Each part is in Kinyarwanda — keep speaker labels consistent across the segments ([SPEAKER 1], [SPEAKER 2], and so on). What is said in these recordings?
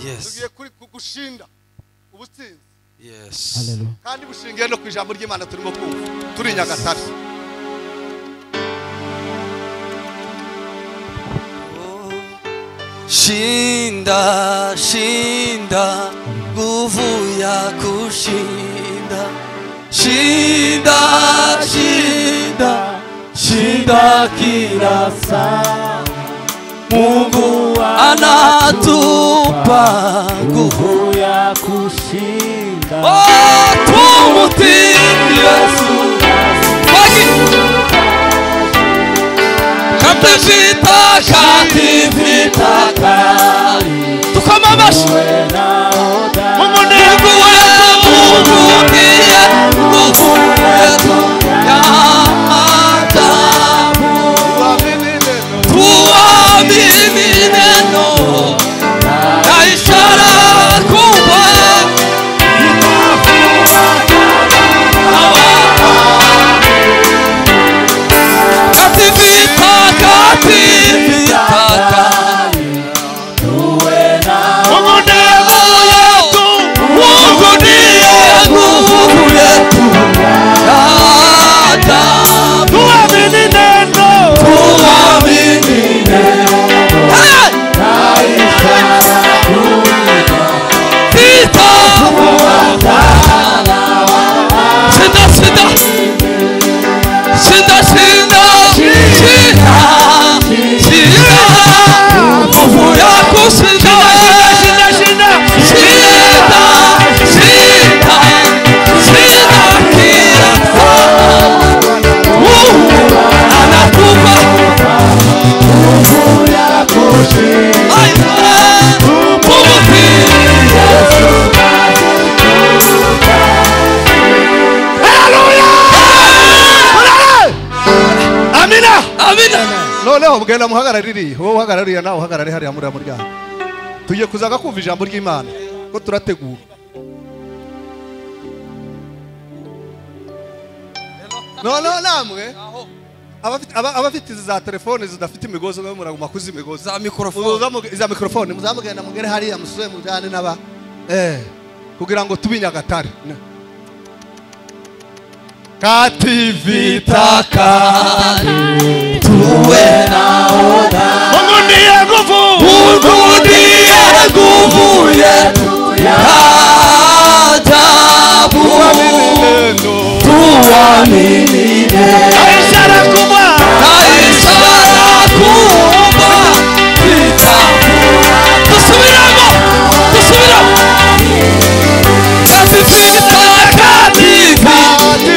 [SPEAKER 1] yes
[SPEAKER 2] tugiye kuri ku- gushinga ubutsinzi
[SPEAKER 1] yes
[SPEAKER 3] Hallelujah.
[SPEAKER 2] kandi bushingiye no ku ijambo ry'imana turimo kumva turi i nyagatare
[SPEAKER 1] shinda shinda nguvu ya kushinda shinda shinda shinda kila saa mungu anatupa nguvu
[SPEAKER 3] nguvu ya kushinda
[SPEAKER 1] Oh, tumutii yesu Waki- kata vita kati vita
[SPEAKER 3] Takari
[SPEAKER 1] tukamamashi
[SPEAKER 3] we naoda
[SPEAKER 1] umunengu wemuvugiye nguvu yetu y'amadamu tuamini neno na ishara kubwa kativita kativitaka umunengu yetu mungu ndiye nguvu yetu yadamu tuamini neno tuamini Hey! Vita! Shinda, shinda! Shinda, shinda! Shinda! Shinda! Nguvu ya kushinda wewe. Shinda, shinda, shinda kila saa. Mungu anatupa
[SPEAKER 2] amina noneho mugenda muhagaraririye wowe uhagarariye nawe uhagarare hariya muri muryango tugiye kuzaga kumva ijambo ry'imana ko turategura noneho namwe abafite- aba- abafite izi za telefone zidafite imigozi mwe muraguma kuzimigozi
[SPEAKER 1] za mikorofone
[SPEAKER 2] Muza mu- za mikorofone muzamugenda mugere hariya musore mujyane n'aba eh kugira ngo tube i nyagatare kativita
[SPEAKER 1] takari tuwe naona Mungu ndiye nguvu yetu ya ajabu tuamini Kaisha nakuomba vita tusubiremo tusubiremo kati vita kati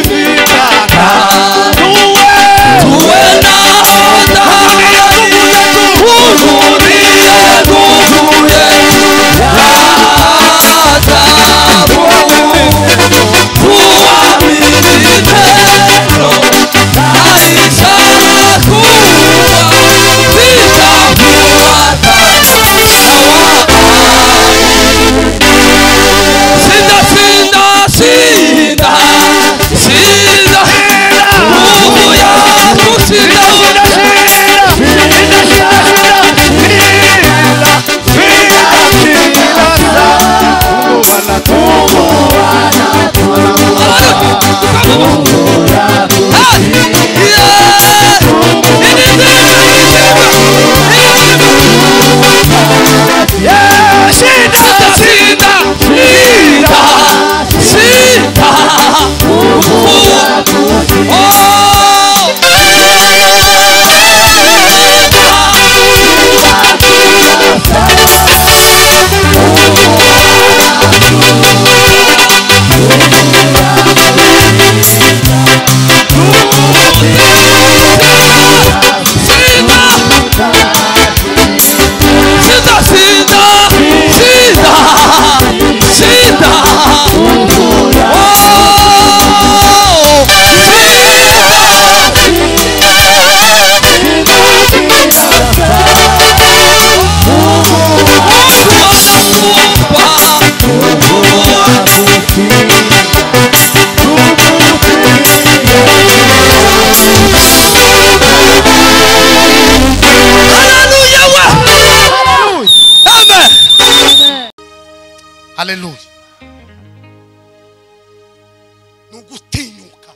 [SPEAKER 1] vita tuwe na hodari uhuru ndiye nguvu yetu
[SPEAKER 2] haleluya ni ugutinyuka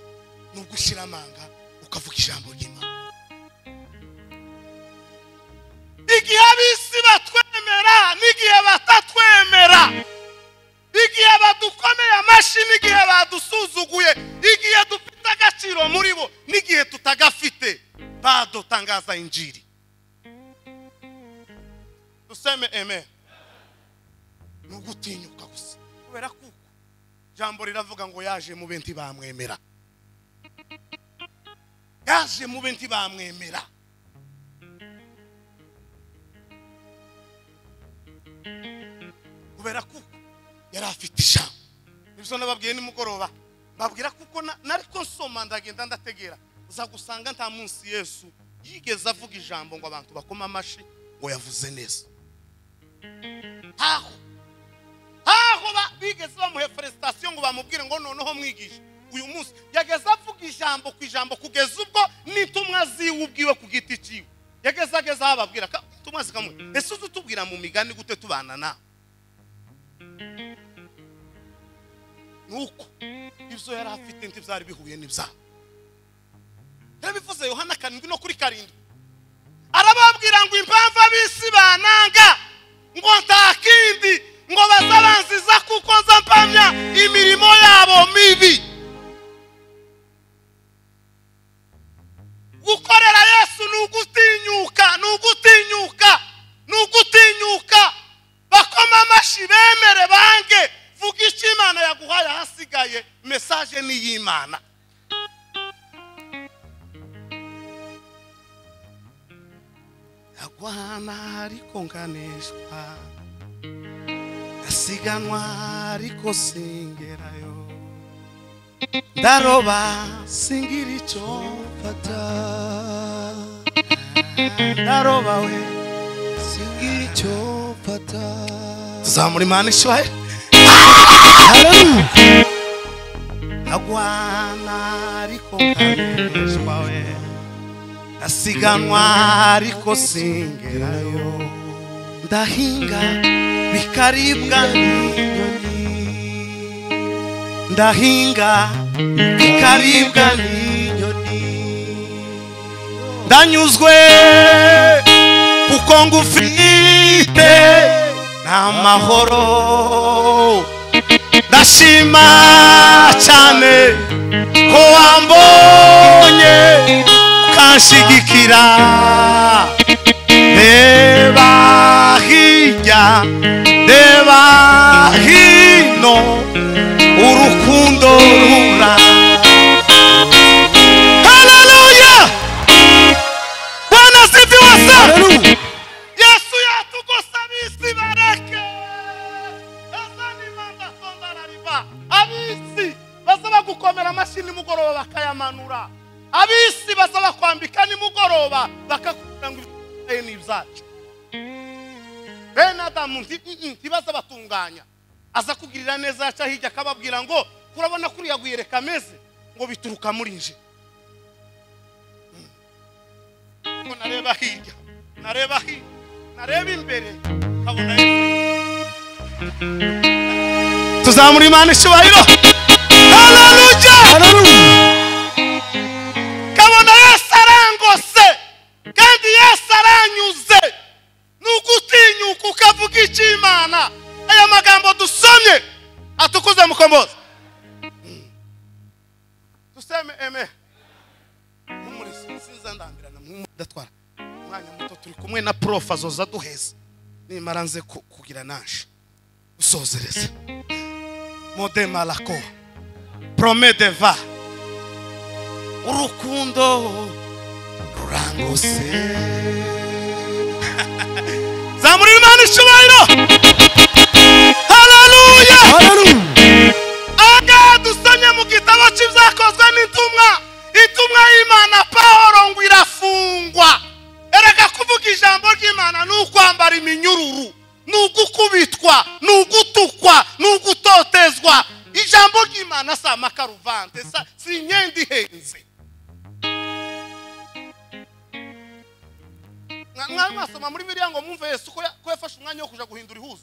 [SPEAKER 2] ni ugushyira amanga ukavuga ijambo ry'imana igihe ab'isi batwemera n'igihe batatwemera igihe badukomeye amashyi n'igihe badusuzuguye igihe dufite agaciro muri bo n'igihe tutagafite bado tangaza injiri duseme amen ni ugutinyuka gusa kubera kuko ijambo riravuga ngo yaje mube ntibamwemera yaje mube ntibamwemera kubera kuko yari afite ijambo nibyo nababwiye nimugoroba mbabwira kuko na- nariko nsoma ndagenda ndategera uzagusanga nta munsi yesu yigeze avuga ijambo ngo abantu bakoma amashyi ngo yavuze neza ntaho ntaho ba- bigeze bamuhe felicitation ngo bamubwire ngo noneho mwigisha uyu munsi yageze avuga ijambo ku ijambo kugeza ubwo n'intumwa ziwe ubwiwe ku giti cyiwe yageze ageze aho ababwira ka- intumwa zikamwe ese uzi utubwira mu migani gute tubana nawe nuko ibyo yari afite ntibyari bihuye n'ibyabo yarabivuze yohana karindwi no kuri karindwi arababwira ngo impamvu ab'isi bananga ngo nta kindi ngo bazabanziza kuko nza mpamya imirimo yabo mibi gukorera yesu ni ugutinyuka ni ugutinyuka ni ugutinyuka bakoma amashyi bemere bange vuga icyo imana yaguhaye ahasigaye mesaje ni iy'imana ndagwana ariko nganeshwa ndasiganwa ariko singerayo ndaroba singira icyo mfata ndaroba we singira icyo mfata tuzamura imana ishoye ndagwana ariko nganeshwa we ndasiganwa ariko singerayo ndahinga bikaribwa n'inyoni ndahinga bikaribwa n'inyoni ndanyuzwe kuko ngufite n'amahoro ndashima cyane ko wambonye ukanshigikira reba hirya reba hino urukundo rura haleluya bwana sifiwe sana yesu yatugose abisi bareke ezanimangasondarariba abisi bazaba gukomera amashyi nimugoroba bakayamanura abisi bazaba kwambika nimugoroba bakakubwira ngo ibyaye ni ibyacu bene adamu nti- mm, mm, ntibaza batunganya aza kugirira neza yaca hirya akababwira ngo kurabona kuriya guyereka ameze ngo bituruka muri nje ngo nareba hirya nareba hino nareba imbere nkabona Yesu. tuzamura imana icyubahiro haleluya kabona yesu arangose kandi yesu aranyuze ni ugutinyuka ukavuga icy'imana aya magambo dusomye atukuze mukombozi duseme emera nk'umurezi sinza ndambirana mudatwara umwanya muto turi kumwe na prof azoza duheza nimara nze ku- kugira naje usozereze mode malako prome deva urukundo rurangose zamurira imana icyubahiro haleluya aha dusomye mu gitabo cy'ibyakozwe n'intumwa intumwa y'imana pahoro ngo irafungwa erega kuvuga ijambo ry'imana ni ukwambara iminyururu ni ugukubitwa ni ugutukwa ni ugutotezwa ijambo ry'imana si amakaruvante sa- si imyenda ihenze Mwa- mwari mwasoma muri biriya ngo mwumve yesu ko ya- ko yafashe umwanya wo kuja guhindura ihuzo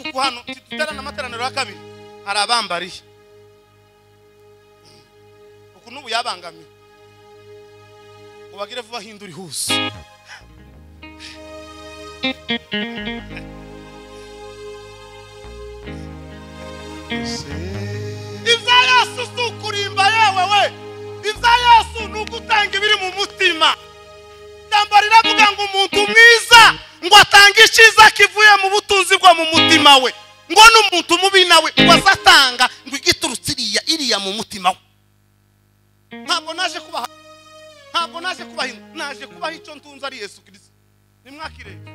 [SPEAKER 2] ubu hano duterana amateraniro ya kabiri arabambariye uku n'ubu yabangamiye ubagire vuba hindura ihuse ibya yesu si ukurimba yewe we ibya yesu ni ugutanga ibiri mu mutima ijambo riravuga ngo umuntu mwiza ngo atange icyiza kivuye mu butunzi bwo mu mutima we ngo n'umuntu mubi nawe ngo azatanga ngo igiturutse iriya iriya mu mutima we ntabwo naje kubaha ntabwo naje kubaha inzu naje kubaha icyo ntunze ari yesu kirisito nimwakirebe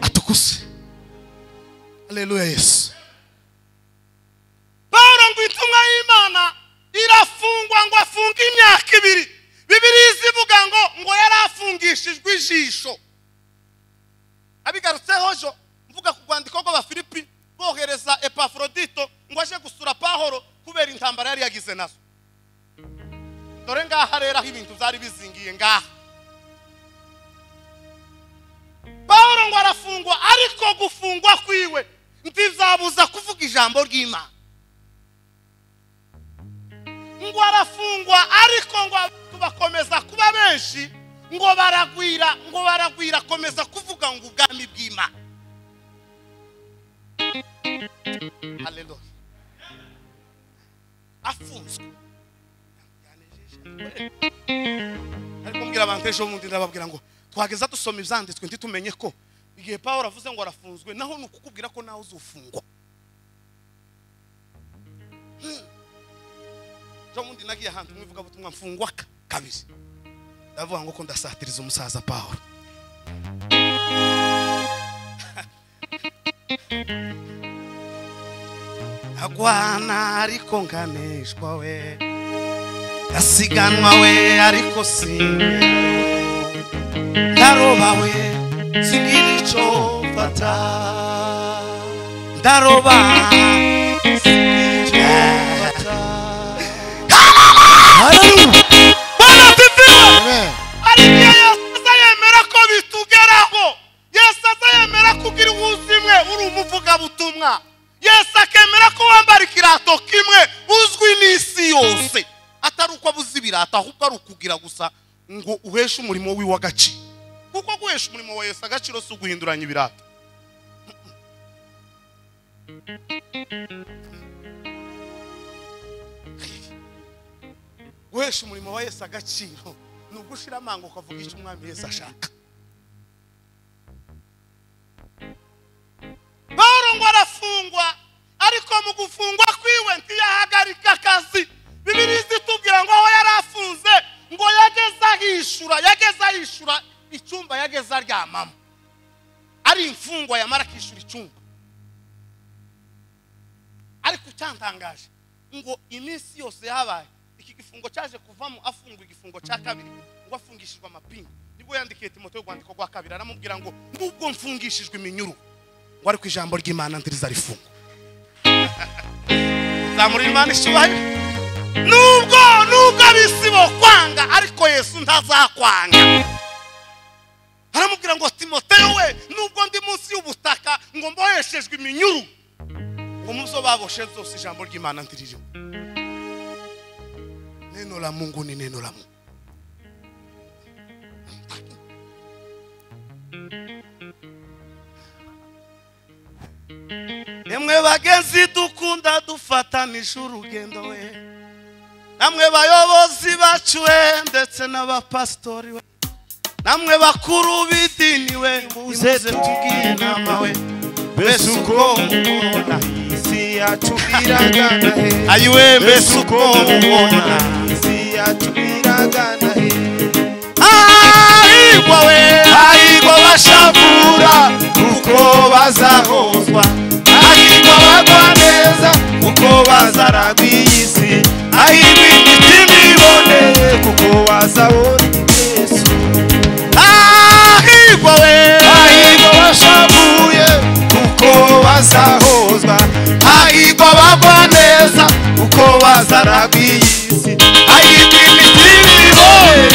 [SPEAKER 2] atukuse aleluya yesu paul ngo intumwa y'imana irafungwa ngo afunge imyaka ibiri bibiriya izivuga ngo ngo yari afungishijwe ijisho abigarutseho jo mvuga ku rwandiko rw'abafilipi bohereza epafrodito ngo aje gusura pahoro kubera intambara yari yagize nazo dore ngaha rero aho ibintu byari bizingiye ngaha paul ngo arafungwa ariko gufungwa kwiwe ntizabuza kuvuga ijambo ry'imana ngo arafungwa ariko ngo abantu bakomeza kuba benshi ngo baragwira ngo baragwira akomeza kuvuga ngo ubwami bw'imana haleluya afunzwe ariko mbwira abantu ejo bundi ndababwira ngo twageza dusoma ibyanditswe ntitumenye ko igihe paul avuze ngo arafunzwe naho ni ukukubwira ko nawe uzufungwa ejo bundi nagiye ahantu mu ivugabutumwa mfungwa ka- kabiri ndavuga ngo ko ndasatiriza umusaza paul agwana ariko nganeshwa we asiganwa we ariko singe ndaroba we sigira icyo mfata ndaroba sigira icyo mfata bwana tivira ari igihe yesu aza yemera ko bitugeraho yesu aza yemera ko ugira ubuzimwe uri umuvugabutumwa yesu akemera ko wambara ikirato kimwe uzwi n'isi yose atari uko abuze ibirata ahubwo ari ukugira gusa ngo uheshe umurimo wiwe agaciro kuko guhesha umurimo wa yesu agaciro si uguhinduranya ibirata guhesha umurimo wa yesu agaciro ni ugushira amanga ukavuga icyo umwami yesu ashaka paul ngo arafungwa ariko mu gufungwa kwiwe ntiyahagarika akazi bibiri zitubwira ngo aho yari afunze ngo yageze ahishura yageze ahishura icyumba yageze aryamamo ari imfungwa yamara akishyura icyumba ariko icyantangaje ngo iminsi yose yabaye iki gifungo cyaje kuvamo afungwa igifungo cya kabiri ngo afungishijwe amapingu nibwo yandikiye timote urwandiko rwa kabiri aramubwira ngo nubwo mfungishijwe iminyururu ngo ariko ijambo ry'imana ndiriza rifungwa zamura imana icyubahiro nubwo nubwo abisi kwanga ariko yesu ntazakwanga aramubwira ngo timoteyo we nubwo ndi munsi y'ubutaka ngo mboheshejwe iminyururu ngo mu zo baboshe zose ijambo ry'imana ndiririho neno la mungu ni neno la mungu emwe bagenzi dukunda dufatanije urugendo we namwe bayobozi bacu we ndetse n'abapasitori we namwe bakuru b'idini we muze tubwire inama we mbese uko mubona
[SPEAKER 3] isi yacu iragana he
[SPEAKER 2] ayiwe mbese uko mubona
[SPEAKER 3] isi yacu iragana he
[SPEAKER 2] ahigwa we ahigwa bashavura
[SPEAKER 3] uko bazahozwa ahirwa bagwa neza kuko bazaragwa iyi si ahirwa imitima iboneye kuko bazabona yesu
[SPEAKER 2] ahigwa we
[SPEAKER 3] hahirwa bashavuye kuko bazahozwa hahirwa bagwa neza kuko bazaragwa iyi si hahirwa imitima iboneye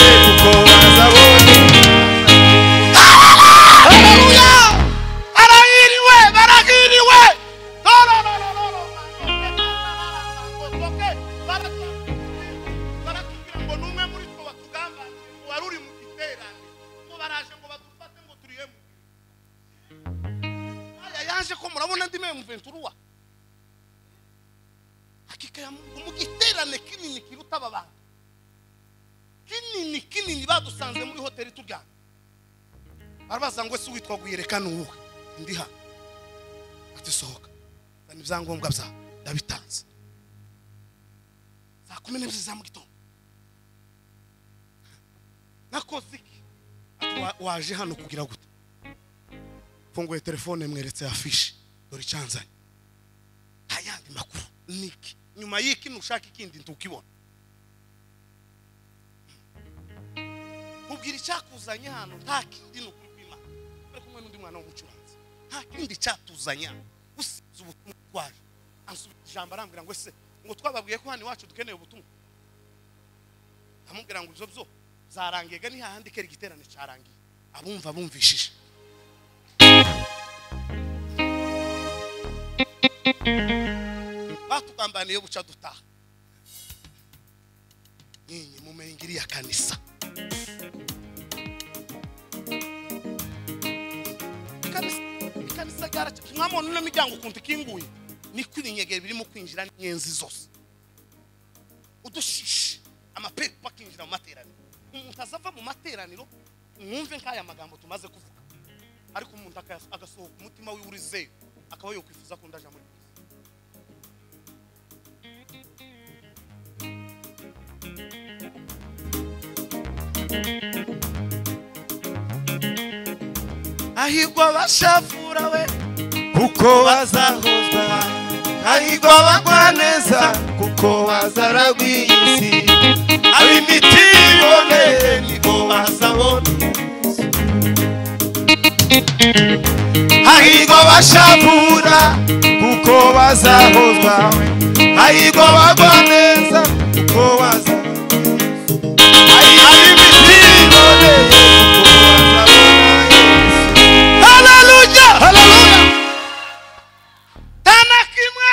[SPEAKER 2] kandi me mventuruwa hakika ya mungu mu giterane kinini kiruta aba bantu kinini kinini badusanze muri hoteli turyamye barabaza ngo ese uwitwa guyerekana uwuhe ndi hano ati sohoka zana ibyangombwa byawe ndabitanze saa kumi n'ebyiri za mu gitondo nakoze iki Ati, "Wa- waje hano kugira gute mfunguye telefone mweretse afishi dore icyanzanye nta yandi makuru niki nyuma y'iki nushaka ikindi ntukibona mubwira icyakuzanye hano nta kindi ni ukuri kw'imana bari kumwe n'undi mwana w'umucuranzi nta kindi cyatuzanye hano usize ubutumwa twaje ansubiza ijambo arambwira ngo ese ngo twababwiye ko hano iwacu dukeneye ubutumwa amubwira ngo ibyo byo byarangiye ga ni hahandi kera igiterane cyarangiye abumva bumvishije batugambaniye buca dutaha nyinyi mumenye iriya kanisa Kanisa- ikanisa ryaraca mwamona uno miryango ukuntu ikinguye niko ibinyegere birimo kwinjira n'inyenzi zose udushishi amapepa akinjira mu materaniro umuntu azava mu materaniro mwumve nk'aya magambo tumaze kuvuga ariko umuntu akas- agasohoka umutima wiwe uri zeru akaba yokwifuza ko undi aja muri kristo
[SPEAKER 3] hahirwa abashafura we kuko bazahozwa hahirwa abagwaneza kuko bazaragwa iyi si ab'imiti biboneye niko bazabona hahirwa abashafura kuko bazahozwa hahirwa abagwaneza kuko bazabona ab'imiti biboneye kuko bazabona iyi si
[SPEAKER 2] haleluya haleluya nta na kimwe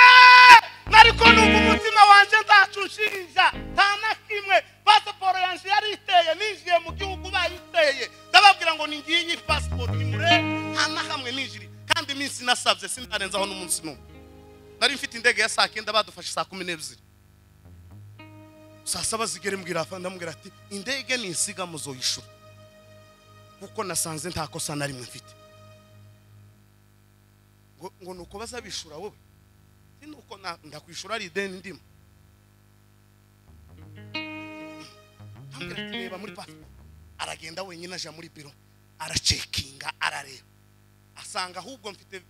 [SPEAKER 2] nariko numva umutima wanje nzacu nshinja nta na kimwe pasiporo yanje yari iteye ninjiye mu gihugu bayiteye ndababwira ngo ningiye iyi pasiporo nimure nta na hamwe ninjiriye kandi iminsi nasabye sindarenzaho n'umunsi n'umwe nari mfite indege ya saa kenda badufashe saa kumi n'ebyiri saa saba zigere mbwira afa- ndamubwira ati indege ni insiga muzoyishura kuko nasanze nta kosa na rimwe mfite ngo ngo ni uko bazabishura wowe si ni uko na- ndakwishura ari ideni ndimo Ambwira ati, reba muri pasiporo aragenda wenyine aja muri biro aracekinga arareba asanga ahubwo mfite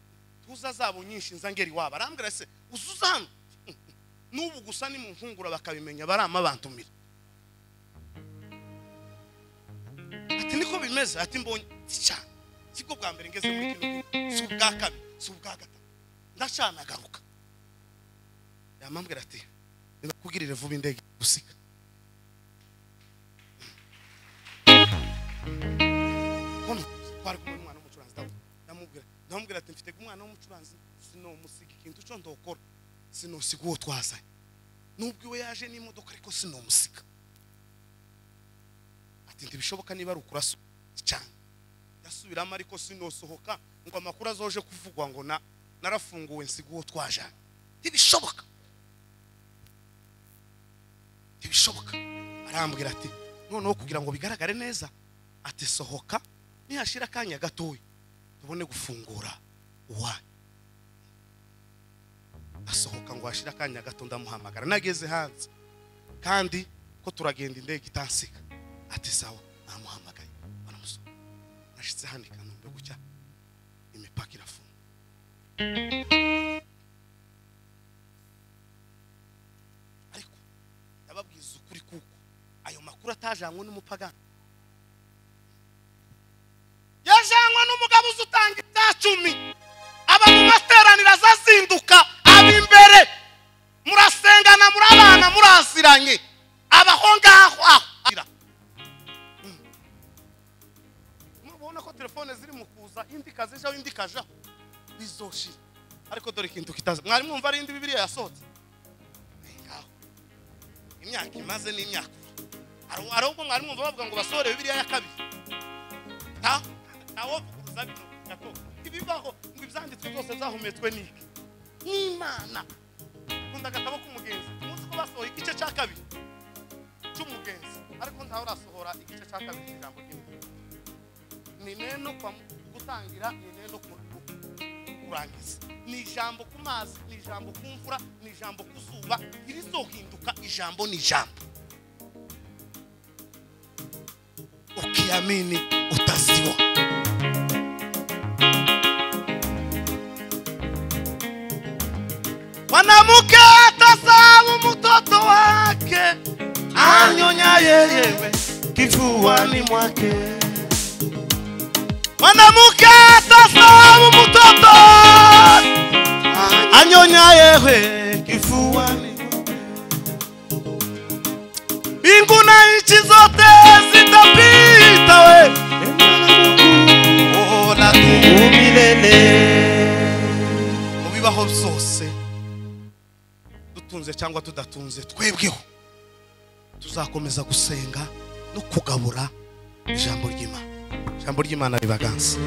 [SPEAKER 2] tuza zabo nyinshi nza ngeri waba arambwira se uzuza hano n'ubu gusa ni mu mpungura bakabimenya baramabantumira ati niko bimeze ati mbonye ati cyane si bwo bwa mbere ngeze muri kino gihugu si ubwa kabiri si ubwa gatatu ndacana agaruka yamambwira ati ndakubwirire vuba indege gusiga kono twari kumwe n'umwana w'umucuranzi ndabona ndamubwira ndamubwira ati mfite umwana w'umucuranzi sinomusiga ikintu cyo ndokora sinosiga uwo twazanye nubwo iwe yaje n'imodoka ariko sinomusiga ati ntibishoboka niba ari ukurasa cyane ndasubiramo ariko sinosohoka ngo amakuru azoje kuvugwa ngo na narafunguwe nsiga uwo twajanye ntibishoboka ntibishoboka arambwira ati noneho kugira ngo bigaragare neza ati sohoka nihashira akanya gatoya tubone gufungura uwanyu asohoka ngo hashire akanya gato ndamuhamagara nageze hanze kandi ko turagenda indege itansiga ati sawa namuhamagaye baramusohoka nashitse hano i kanombe gutya imipaka irafunga ariko ndababwiza ukuri kuko ayo makuru atajanywe n'umupagani yajanywe n'umugabo uzi utanga ibya cumi aba mu materaniro azazinduka aba imbere murasengana murabana muraziranye abaho ngaho aho Ira. mubona ko telefone ziri mu kuza indi kazijaho indi kajaho bizoshira ariko dore ikintu kitaza mwari mwumva ari indi bibiriya yasohotse Ni ngaho. imyaka imaze n'imyaka Hari- hari ubwo mwari mwumva bavuga ngo basohore bibiriya ya kabiri ntawo ntawo kuza bino gato ibibaho ngo ibya izanditswe zose zahumetswe n'iki n'imana nkunda agatabo k'umugenzi umunsi ko basohoye igice cya kabiri cy'umugenzi ariko ntawe urasohora igice cya kabiri cy'ijambo ry'imana ni neno kwa mu- gutangira ni neno ku- ku- kurangiza ni ijambo ku mazi ni ijambo ku mvura ni ijambo ku zuba irizohinduka ijambo ni ijambo ukiamini utasiwa mwanamke atasamu mtoto wake anyonya yeyewe kifuani mwake mwanamke atasamu mtoto anyonya yewe kifuani mwake mbingu na nchi zote zitapita we ona tumumirene mu bibaho byose dutunze cyangwa tudatunze twebweho tuzakomeza gusenga no kugabura ijambo ry'imana ijambo ry'imana ribaganza